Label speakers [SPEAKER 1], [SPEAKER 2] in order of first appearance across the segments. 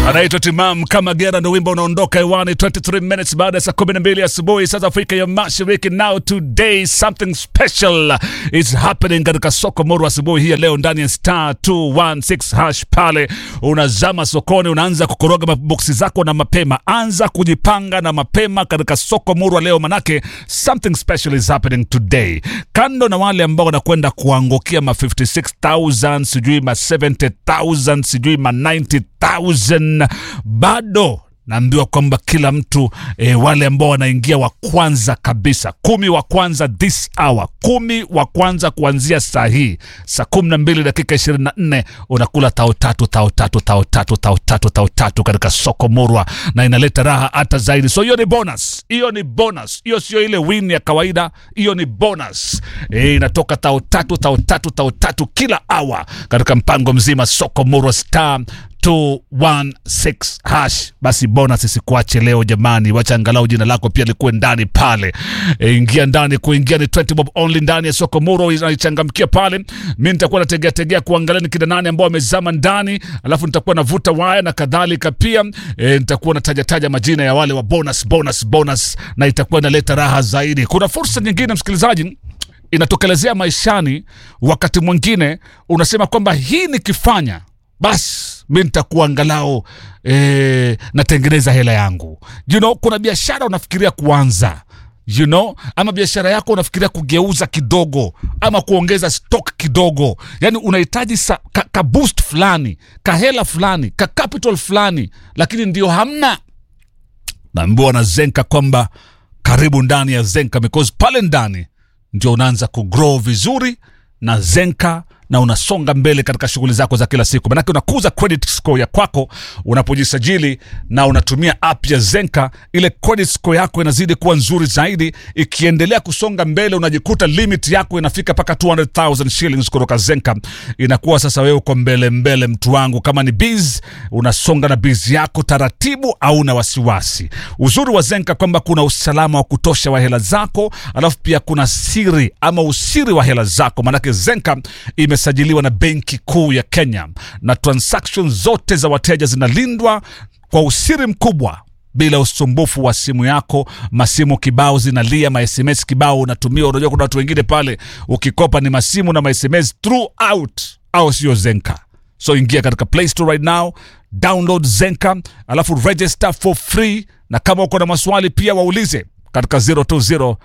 [SPEAKER 1] anaitwa Timam kama Gera, ndo wimbo unaondoka hewani 23 minutes baada ya saa 12 asubuhi saa za Afrika ya Mashariki. Now today something special is happening katika soko Moro asubuhi hii ya leo ndani ya star 216 hash. Pale unazama sokoni, unaanza kukoroga maboksi zako na mapema, anza kujipanga na mapema katika soko Moro leo, manake something special is happening today. Kando na wale ambao wanakwenda kuangukia ma 56000 sijui ma 70000 sijui ma 90000 bado naambiwa kwamba kila mtu e, wale ambao wanaingia wa kwanza kabisa kumi wa kwanza this hour kumi wa kwanza kuanzia saa hii saa kumi na mbili dakika ishirini na nne unakula tao tatu tao tatu tao tatu tao tatu tao tatu katika soko murwa na inaleta raha hata zaidi so hiyo ni bonus hiyo ni bonus hiyo sio ile win ya kawaida hiyo ni bonus e, inatoka tao tatu tao tatu tao tatu kila hour katika mpango mzima soko murwa star 216 hash. Basi bonus isikuache leo jamani, wacha angalau jina lako pia likuwe ndani pale. E, ingia ndani, kuingia ni 20 bob only ndani ya soko Muro, inaichangamkia pale. Mimi nitakuwa nategea tegea kuangalia ni kina nani ambao wamezama ndani, alafu nitakuwa navuta waya na kadhalika pia. E, nitakuwa nataja taja majina ya wale wa bonus bonus bonus, na itakuwa inaleta raha zaidi. Kuna fursa nyingine msikilizaji inatokelezea maishani, wakati mwingine unasema kwamba hii nikifanya basi mi nitakuwa angalau e, natengeneza hela yangu you know, kuna biashara unafikiria kuanza you know, ama biashara yako unafikiria kugeuza kidogo ama kuongeza stock kidogo, yani unahitaji sa, ka, ka boost fulani kahela fulani ka capital fulani, lakini ndio hamna. Naambiwa na Zenka kwamba karibu ndani ya Zenka because pale ndani ndio unaanza kugrow vizuri na Zenka na unasonga mbele katika shughuli zako za kila siku, manake unakuza credit score ya kwako unapojisajili na unatumia app ya Zenka. Ile credit score yako inazidi kuwa nzuri zaidi, ikiendelea kusonga mbele, unajikuta limit yako inafika mpaka 200,000 shillings kutoka Zenka. Inakuwa sasa wewe uko mbele mbele, mtu wangu. Kama ni biz, unasonga na biz yako taratibu, au na wasiwasi. Uzuri wa Zenka kwamba kuna usalama wa kutosha wa hela zako, alafu pia kuna siri ama usiri wa hela zako, manake Zenka ime imesajiliwa na Benki Kuu ya Kenya na transaction zote za wateja zinalindwa kwa usiri mkubwa bila usumbufu wa simu yako. Masimu kibao zinalia, masms kibao unatumia. Unajua kuna watu wengine pale ukikopa ni masimu na masms throughout, au sio? Zenka. So ingia katika Play Store right now, download Zenka alafu register for free, na kama uko na maswali pia waulize katika 020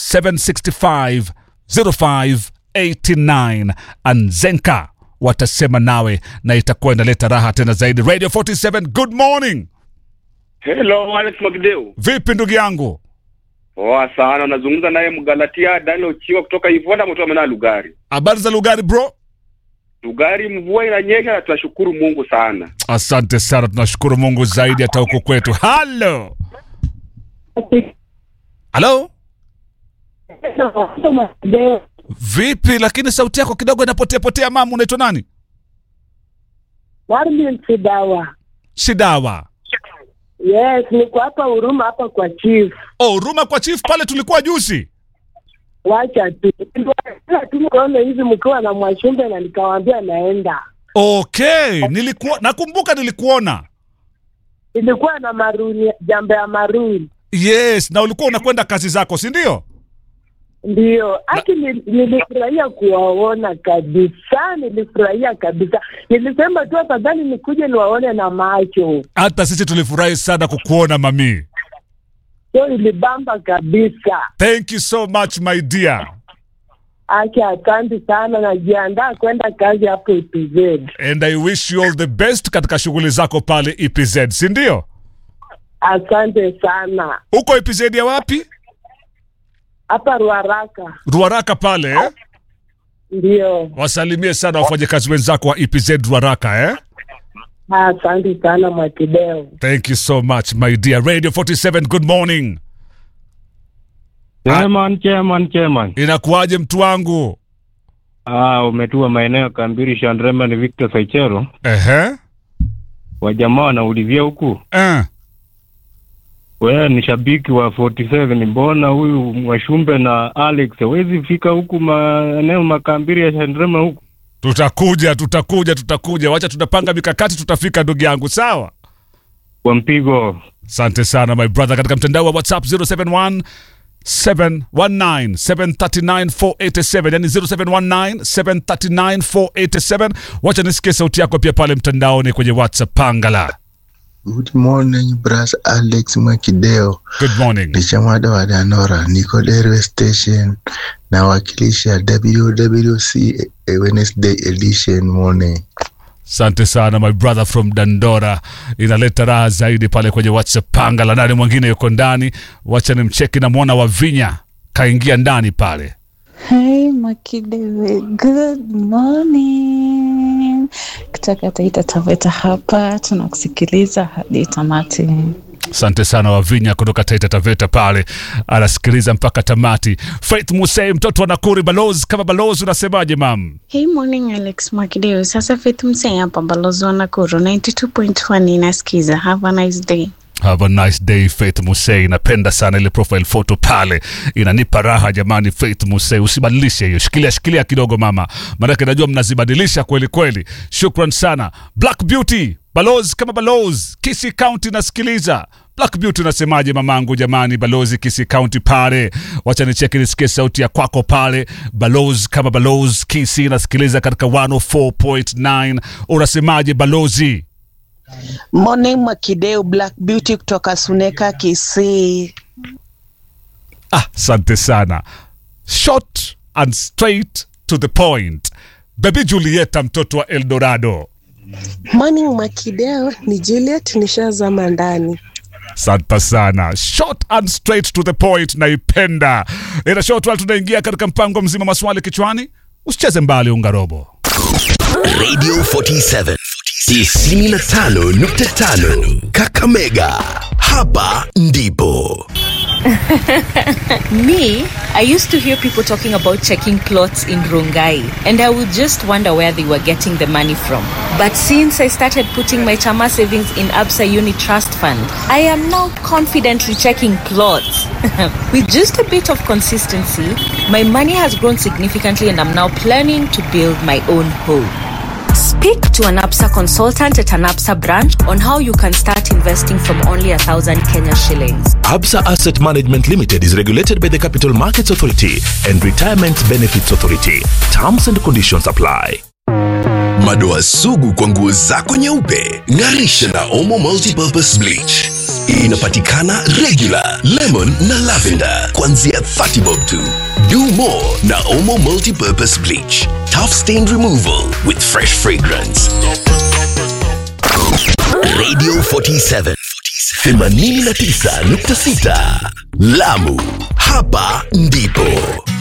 [SPEAKER 1] 765 05 89 Anzenka watasema nawe na itakuwa inaleta raha tena zaidi. Radio 47, good morning.
[SPEAKER 2] Hello, Alex Magdeu.
[SPEAKER 1] Vipi ndugu yangu?
[SPEAKER 2] Poa sana, unazungumza naye Mgalatia Daniel Ochiwa kutoka Ivonda Mtoa Lugari.
[SPEAKER 1] Habari za Lugari bro?
[SPEAKER 2] Lugari mvua inanyesha na tunashukuru Mungu sana.
[SPEAKER 1] Asante sana, tunashukuru Mungu zaidi hata huko kwetu. Halo. Halo? Vipi lakini sauti yako kidogo inapotea potea mama, unaitwa nani?
[SPEAKER 3] Warmin Sidawa.
[SPEAKER 1] Sidawa.
[SPEAKER 3] Yes, niko hapa Huruma hapa kwa chief.
[SPEAKER 1] Oh, Huruma kwa chief pale tulikuwa juzi.
[SPEAKER 3] Wacha tu. Ila tu mkaona hivi mkiwa na Mwashumbe na nikawaambia naenda.
[SPEAKER 1] Okay, nilikuwa nakumbuka nilikuona.
[SPEAKER 3] Ilikuwa na maruni, jambo ya maruni.
[SPEAKER 1] Yes, na ulikuwa unakwenda kazi zako, si ndio?
[SPEAKER 3] Ndio, haki nilifurahia kuwaona kabisa, nilifurahia kabisa. Nilisema tu afadhali nikuje niwaone na macho.
[SPEAKER 1] Hata sisi tulifurahi sana kukuona mami.
[SPEAKER 3] So ilibamba kabisa.
[SPEAKER 1] Thank you so much my dear.
[SPEAKER 3] Aki, asante sana, najiandaa kwenda kazi hapo EPZ.
[SPEAKER 1] And I wish you all the best katika shughuli zako pale EPZ, si ndio?
[SPEAKER 3] Asante sana.
[SPEAKER 1] Uko EPZ ya wapi?
[SPEAKER 3] Hapa Ruaraka.
[SPEAKER 1] Ruaraka pale eh?
[SPEAKER 3] Ndio.
[SPEAKER 1] Wasalimie sana wafanyakazi wenzako wa EPZ Ruaraka eh?
[SPEAKER 3] Asante sana Mwakideo.
[SPEAKER 1] Thank you so much my dear. Radio 47 good morning.
[SPEAKER 4] Chairman, chairman, chairman.
[SPEAKER 1] Inakuwaje mtu wangu?
[SPEAKER 4] Ah, umetua maeneo ya Kambiri Shandrema ni Victor Saichero.
[SPEAKER 1] Ehe.
[SPEAKER 4] Wajamaa wanaulizia huku.
[SPEAKER 1] Eh.
[SPEAKER 4] Wewe ni shabiki wa 47, mbona huyu Mwashumbe na Alex hawezi fika huku maeneo makambiri ya Shandrema huku?
[SPEAKER 1] Tutakuja, tutakuja, tutakuja. Wacha tutapanga mikakati, tutafika ndugu yangu, sawa?
[SPEAKER 4] kwa mpigo.
[SPEAKER 1] Asante sana my brother, katika mtandao wa WhatsApp 071 719 739 487 yani 0719 739 487. Wacha nisikie sauti yako pia pale mtandaoni kwenye WhatsApp. Pangala,
[SPEAKER 5] Good morning, Bras Alex Mwakideo.
[SPEAKER 1] good morning.
[SPEAKER 5] Ni chamada wa Danora, niko Railway Station nawakilisha WWC Wednesday edition morning.
[SPEAKER 1] Asante sana my brother from Dandora, inaleta raha zaidi pale kwenye WhatsApp. Pangala, nani mwingine yuko ndani? Wacha nimcheki, namwona Wavinya kaingia ndani pale.
[SPEAKER 6] Hey Makidewe, good morning. Kutoka Taita Taveta hapa tunakusikiliza hadi tamati.
[SPEAKER 1] Asante sana Wavinya kutoka Taita Taveta pale, anasikiliza mpaka tamati. Faith Musei, mtoto wa Nakuri, balozi kama balozi, unasemaje mam?
[SPEAKER 7] Hey morning Alex Mwakideo. Sasa Faith Msee hapa balozi wa Nakuru 92.1 inasikiza. Have a nice day.
[SPEAKER 1] Have a nice day Faith Musei, napenda sana ile profile photo pale, inanipa raha jamani. Faith Musei, usibadilishe hiyo, shikilia shikilia kidogo mama, maanake najua mnazibadilisha kweli kweli. Shukran sana Black Beauty, balozi kama balozi, Kisii County nasikiliza. Black Beauty unasemaje mamangu jamani, balozi Kisii County pale, wacha nicheki nisikie sauti ya kwako pale, balozi kama balozi Kisii nasikiliza katika 104.9 unasemaje balozi?
[SPEAKER 8] Morning Makideu Black Beauty kutoka Suneka Kisii.
[SPEAKER 1] Ah, asante sana. Short and straight to the point. Baby Julieta mtoto wa Eldorado.
[SPEAKER 9] Morning Makideo, ni Juliet nishazama ndani.
[SPEAKER 1] Asante sana. Short and straight to the point naipenda. Ila short while tunaingia katika mpango mzima maswali kichwani. Usicheze mbali ungarobo.
[SPEAKER 10] Radio 47 95.5 Kakamega. Hapa ndipo.
[SPEAKER 11] Me, I used to hear people talking about checking clothes in Rongai, and I would just wonder where they were getting the money from. But since I started putting my Chama savings in Absa Uni Trust Fund, I am now confidently checking clothes. With just a bit of consistency, my money has grown significantly, and I'm now planning to build my own home. Speak to an APSA consultant at an APSA branch on how you can start investing from only a thousand Kenya shillings.
[SPEAKER 10] Absa Asset Management Limited is regulated by the Capital Markets Authority and Retirement Benefits Authority. Terms and conditions apply. Madoa sugu kwa nguo zako nyeupe, ng'arisha na Omo Multipurpose Bleach. Inapatikana regular, lemon na lavender kuanzia 30 bob tu. Do more na Omo Multipurpose Bleach. Tough stain removal with fresh fragrance. Radio 47 89.6 Lamu. Hapa ndipo